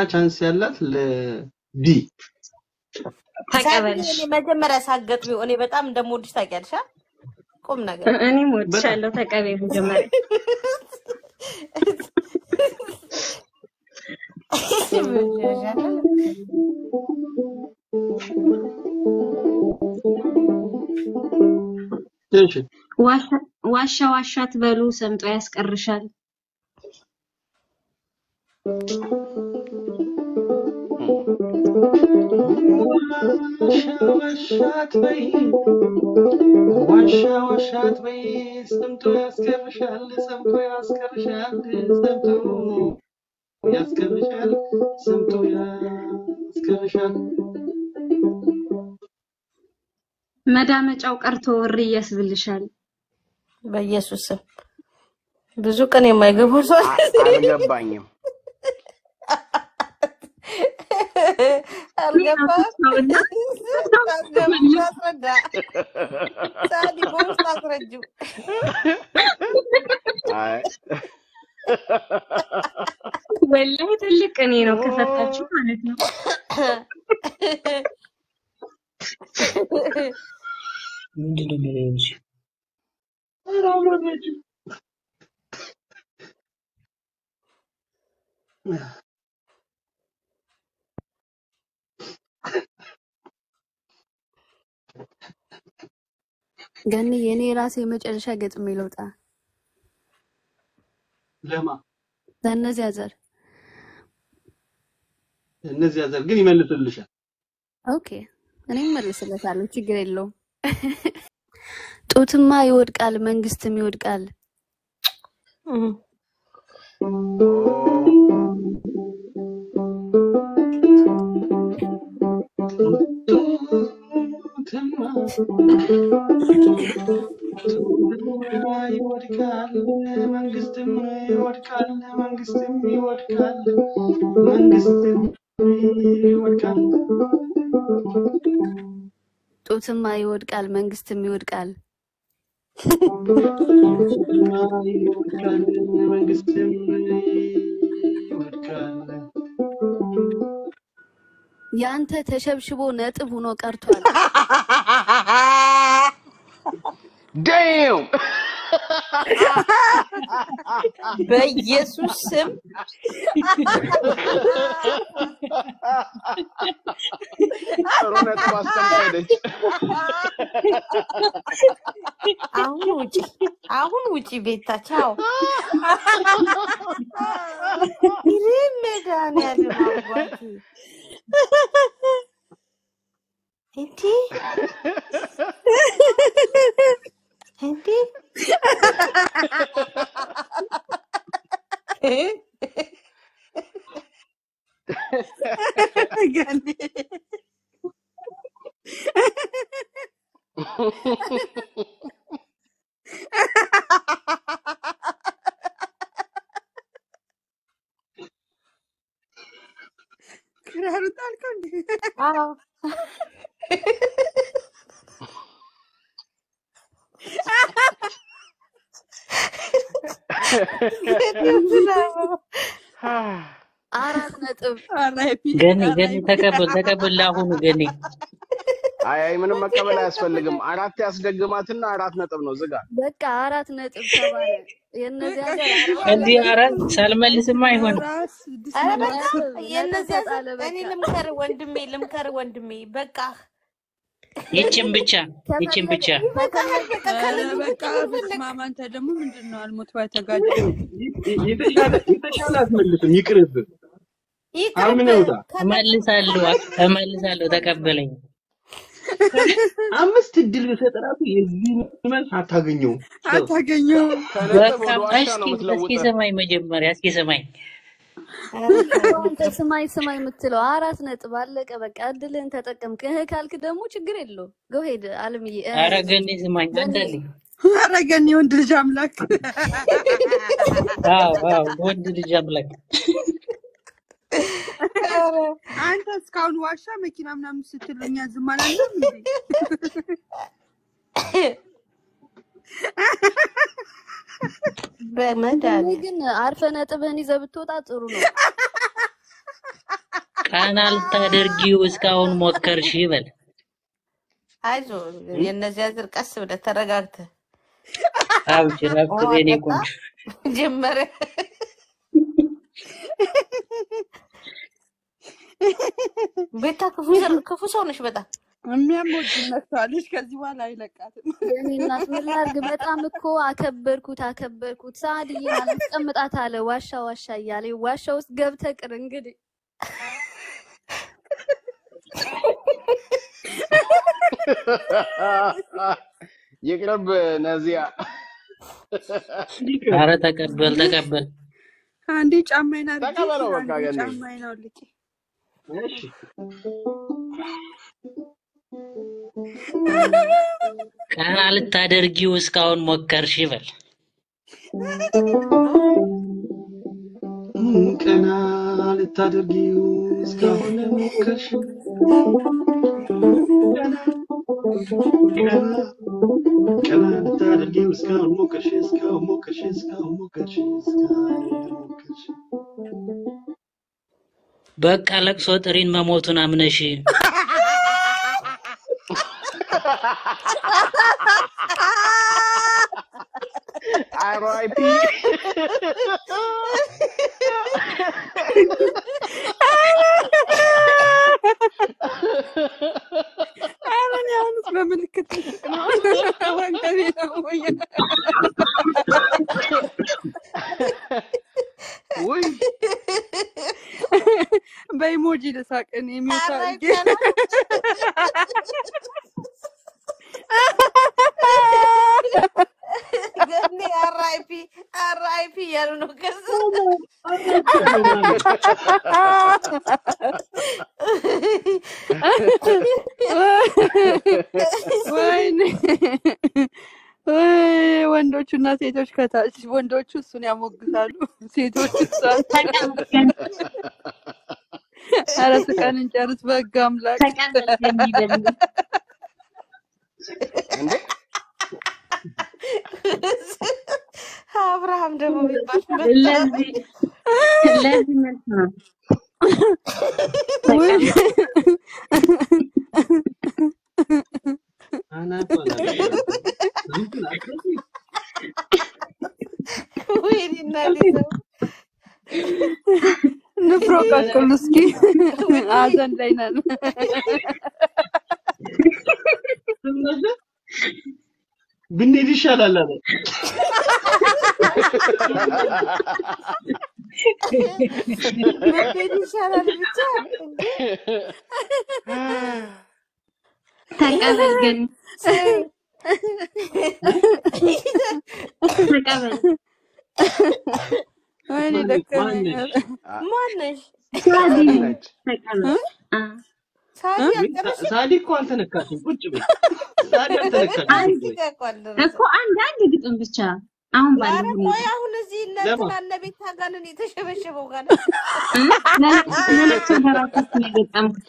ቻንስ ያላት ለዲ ተቀበልሽ። እኔ መጀመሪያ ሳገጥሚው እኔ በጣም እንደምወድሽ ታውቂያለሽ። አ? ቁም ነገር እኔም ወድሻለሁ። ተቀበይ መጀመሪያ እሺ ዋሻ ዋሻ ዋሻ ትበሉ ሰምጦ ያስቀርሻል። ዋሻ ዋሻ አትበይ ዋሻ ዋሻ አትበይ ሰምቶ ያስቀርሻል ሰምቶ ያስቀርሻል ሰምቶ ያስቀርሻል ሰምቶ ያስቀርሻል መዳመጫው ቀርቶ ወሬ ያስብልሻል። በኢየሱስ ስም ብዙ ቀን የማይገቡ ሰው አ- አልገባኝም። አልገባም። አስገባ አስረዳ። ሳዲ በውስጥ አስረጅው። አይ ወላሂ ትልቅ እኔ ነው ከፈታችሁ ማለት ነው። ምንድን ነው የሚለው እንጂ ኧረ አብረናችሁ ገኒ የኔ ራሴ የመጨረሻ ገጥሜ ልውጣ ለማ ለእነዚያ ዘር እነዚያ ዘር ግን ይመልስልሻል ኦኬ እኔም መልስለታለሁ ችግር የለውም ጡትማ ይወድቃል መንግስትም ይወድቃል ጡትማ ይወድቃል መንግስትም ይወድቃል መንግስትም ይወድቃል መንግስትም ይወድቃል ጡትማ ይወድቃል መንግስትም ይወድቃል ጡትማ ይወድቃል መንግስትም ይወድቃል ያንተ ተሸብሽቦ ነጥብ ሆኖ ቀርቷል ዴም በኢየሱስ ስም ጥሩ ነጥብ አስቀምጣ ሄደች። አሁን ውጪ፣ አሁን ውጪ ቤታ ቻው። ይህ መድኃኒዓለም አባቴ እንዴ እንዴ ክራሩ ጣልከው እንዴ? አዎ አራት ነጥብ ገኒ ገኒ ተቀበል ተቀበል ለአሁኑ ገኒ አይ አይ ምንም መቀበል አያስፈልግም። አራት ያስደግማትና አራት ነጥብ ነው ዝጋ። በቃ አራት ነጥብ ተባለ የእነዚያ ዘር እንዲህ አራት ሳልመልስማ አይሆንም። ኧረ በቃ ነጥብ የእነዚያ ተጣለ ዘር እኔ በቃ ልምከር ወንድሜ ልምከር ወንድሜ በቃ ይችን ብቻ ይችን ብቻ በቃ በቃ በስማማ አንተ ደግሞ ምንድን ነው አልሞት ባይ ተጋጭ የተሻለ የተሻለ አትመልስም ይቅርብህ አምነውታ እመልሳለሁ እመልሳለሁ ተቀበለኝ። አምስት እድል ብሰጥ ራሱ የዚህ መልስ አታገኘውም አታገኘውም ከነጥብ በቃ ወደ ዋሻ እስኪ ነው እስኪ የምትለውጠው። ስማኝ መጀመሪያ እስኪ ስማኝ አንተ ስማኝ ስማኝ የምትለው አራት ነጥብ አለቀ። በቃ እድልህን ተጠቀምክ። እህ ካልክ ደግሞ ችግር የለው ጎ ሄድ አለምዬ። እ፣ ኧረ ገኒ ስማኝ አንዳልኝ ኧረ ገኒ ወንድ ልጅ አምላክ አዎ አዎ ወንድ ልጅ አምላክ አንተ እስካሁን ዋሻ መኪና ምናምን ስትል እኛ ዝም አላለም እንዴ? ወንድሜ በመድኃኒዓለም ግን አርፈ ነጥብህን ይዘህ ብትወጣ ጥሩ ነው። ቀና ልታደርጊው እስካሁን ሞከርሽ ይበል። አይዞህ የእነዚያ ዝር ቀስ ብለህ ተረጋግተህ አብሽር አብሽር ውሃ የኔ ጠጣ ቆንጆ። ጀመረ። ቤታ ክፉ ዘ- ክፉ ሰው ነሽ በጣም የሚያሞጅ መጥቷለች። ከዚህ በኋላ አይለቃትም። የኔ እናት ምን ላድርግ? በጣም እኮ አከበርኩት አከበርኩት። ሰዓድዬን አላስቀምጣት አለ ዋሻ ዋሻ እያለ ዋሻ ውስጥ ገብተህ ቅር እንግዲህ ይቅርብ ነዚያ አረ ተቀበል ተቀበል። አንዴ ጫማዬን አድርጌ ተቀበለው በቃ አንዴ ገኒ። ጫማዬን አውልቄ እሺ ቀና ልታደርጊው እስካሁን ሞከርሽ ይበል። ቀና ልታደርጊው እስካሁን ሞከርሽ ቀና ልታደርጊው እስካሁን ሞከርሽ እስካሁን ሞከርሽ እስካሁን ሞከርሽ እስካሁን ሞከርሽ በቃ ለቅሶ ጥሪን መሞቱን አምነሽ አርአይፒ ኧረ እኔ አሁንስ በምልክት ልስቅ ነው ወገቤ ነው ወይ ውይ በኢሞጂ ልሳቅ እኔ የሚውት ኧረ አድርጌ ገኒ አራይፒ አራይፒ እያሉ ነው። ከዛ ወይኔ ወይ ወንዶቹና ሴቶች ከታች ወንዶቹ እሱን ያሞግሳሉ፣ ሴቶቹ እሷን። ኧረ ስቀን እንጨርስ በሕግ አምላክ። እንዴ አብርሃም ደግሞ የሚባል ለዚህ ለዚህ መልስ ነው። ውይ አናቷ ዝንቱን አትረሺ ወይኔ እናቴ ነው። ንፍሮ ቀቅሉ እስኪ፣ ሀዘን ላይ ነን። ብንሄድ ይሻላል አለ መሄድ ይሻላል ብቻ እንዴ ተቀበል ግን ተቀበል። ወይኔ ደከመኝ። ማነች? ማነሽ? ሳዲ ነች ተቀበል። አ ሳዲ ሳ- አልጨረስሽም? ሳዲ እኮ አልተነካችም። ቁጭ በይ። ሳዲ አልተነካችም። አንድ ቁጭ በይ። ደቂቃ እኮ አልደረሰም። እኮ አንድ አንድ ግጥም ብቻ አሁን ኧረ ባለው ሁኔታ ቆይ አሁን እዚህ እነ ለማ? እንትና እነ ቤታ ጋር ነን የተሸበሸበው ጋር እ? ለለቅሶ ለለቅሶ ለራሳችሁ ነው የገጠምኩት።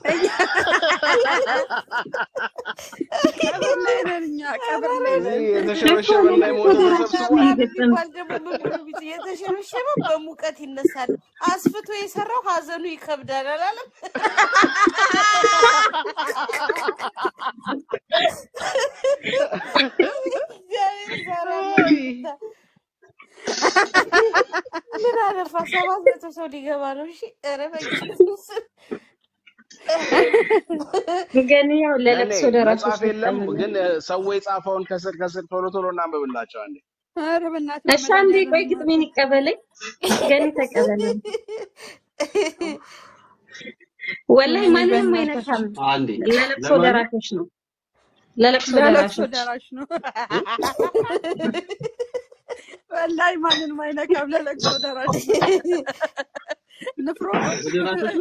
ቀብር ላይ ነን እኛ፣ ቀብር ላይ ነን። እዚህ የተሸበሸበና የሞተ ተሰብስቧል። የሚባል ደግሞ ምን ብሎ ቢት የተሸበሸበ በሙቀት ይነሳል፣ አስፍቶ የሰራው ሀዘኑ ይከብዳል አላለም? እግዚአብሔር ዛሬ አለ። ምን አለፋ ሰባት መቶ ሰው ሊገባ ነው። እሺ ኧረ በኢየሱስ ግን ያው እኔ ለለቅሶ ደራሾች መጽሐፍ የለም ነው ግን እ፣ ሰው የጻፈውን ከስር ከስር ቶሎ ቶሎ እናንብብላቸው አንዴ። ኧረ በእናትህ እሺ አንዴ ቆይ በመድኃኒዓለም ግጥሜን ይቀበለኝ። ገኒ ተቀበለኝ። ወላሂ ወይኔ ማንንም በእናትህ አይነካም። አንዴ ለለቅሶ ለማን ደራሾች ነው። ለለቅሶ ለለቅሶ ደራሾች ደራሽ ነው። ወላሂ ማንንም አይነካም። ለለቅሶ ደራሽ ነው። ንፍሮ ደራሾች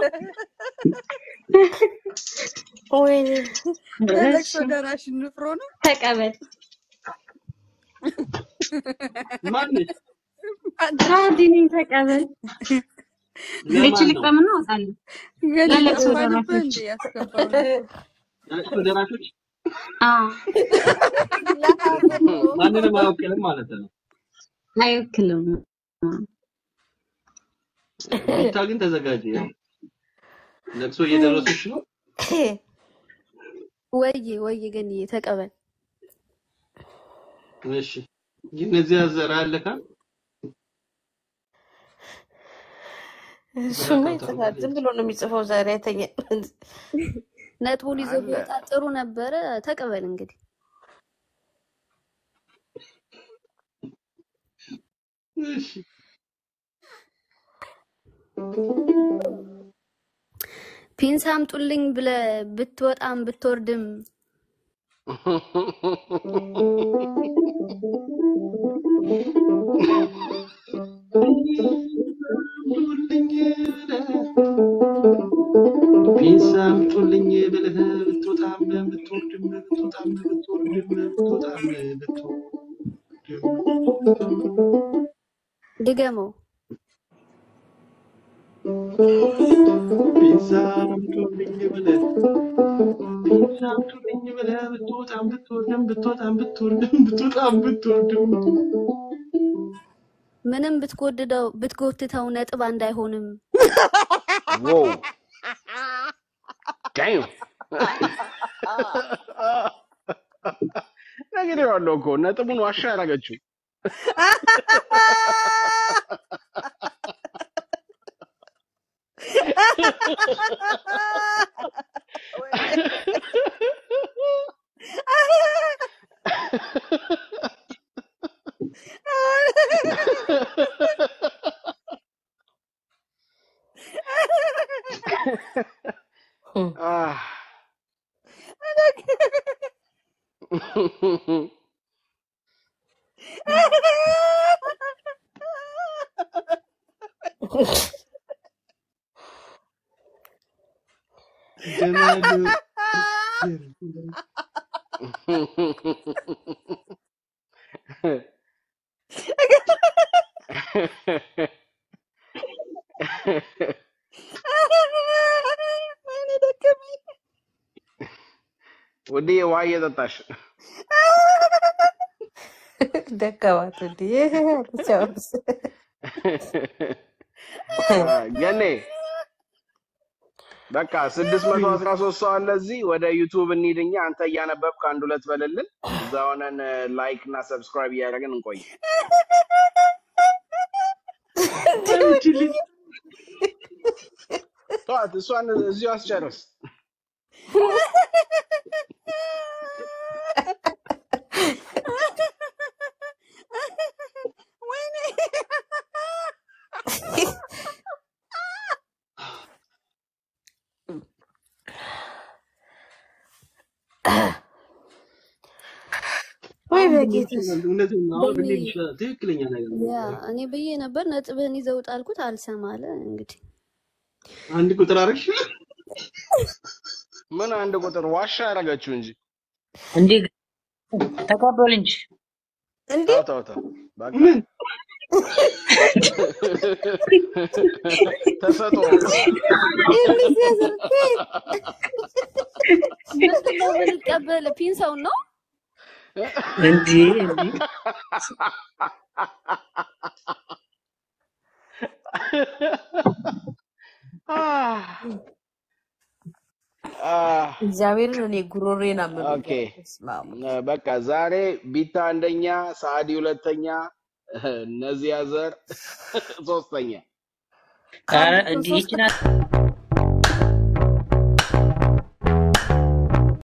ወይኔ ለለቅሶ እሺ ደራሽ ንፍሮ ነው። ተቀበል። ማነች? ሳዲ ነኝ ተቀበል። ለማን ልች ነው? ልቅጠምና እወጣለሁ። ገል ለለቅሶ ጠፋንብህ ደራሾች እንዴ ያስገባው ለቅሶ ደራሾች አዎ ለሀዘኑ ማንንም አያውቅልም ማለት ነው። አይወክልም። ቤታ ግን ተዘጋጀ። ያው ለቅሶ እየደረሱሽ ነው። ወዬ ወዬ ገንዬ ተቀበል። እሺ የነዚያ ዘር አለካ እሱማ ይጽፋል። ዝም ብሎ ነው የሚጽፈው። ዛሬ አይተኛ ነጥቡን ይዞ አለ ቢወጣ ጥሩ ነበረ። ተቀበል እንግዲህ እሺ ፒንሳ አምጡልኝ ብለህ ብትወጣም ብትወርድም ፒንሳ አምጡልኝ ብለህ ብትወጣም ብትወርድም ብትወጣም ብትወርድም ብትወጣም ብትወርድም ድገመው። ፒንሳ አምጡልኝ ብለህ ፒንሳ አምጡልኝ ብለህ ብትወጣም ብትወርድም ብትወጣም ብትወርድም ብትወጣም ብትወርድም ምንም ብትጎድደው ብትጎትተው ነጥብ አንድ አይሆንም። ዋው ዳም ነግሬዋለሁ እኮ ነጥቡን ዋሻ ያደረገችው Ah. ገመዱ ወይኔ ደከመኝ። ውድዬ ውሃ እየጠጣሽ ደከማት እንዴ አለቻውስ። Ah, ገኔ በቃ ስድስት መቶ አስራ ሶስት ሰው አለ እዚህ። ወደ ዩቱብ እንሂድኛ። አንተ እያነበብክ አንድ ሁለት በልልን። እዛ ሆነን ላይክ እና ሰብስክራይብ እያደረግን እንቆይ። ተዋት፣ እሷን እዚሁ አስጨርስ። ወይኔ ወይ በጌታ እውነቴን ነው። አሁን ገኒ እንዴት ይሻላል? ትክክለኛ ነገር ነው። ያ እኔ ብዬ ነበር ነጥብህን ይዘው ጣልኩት አልሰማለ እንግዲህ አንድ ቁጥር አረግሽ ምን አንድ ቁጥር ዋሻ ያደረገችው እንጂ እንዴ ተቀበል እንጂ እንዴ ተው ተው ተው በቃ ምን ተሰጦ እንደዚህ ያዘርኩ ምንድን ነው የምንቀበል ፒንሳውን ነው እንዴ እንዴ Ah. Ah. እግዚአብሔርን እኔ ጉሮሬን ኦኬ አመመኝ። በስመ አብ። በቃ ዛሬ ቢታ አንደኛ፣ ሳዲ ሁለተኛ፣ እነዚያ ዘር ሶስተኛ። ኧረ ከአንድ እንዲህ ሶስት ይችላል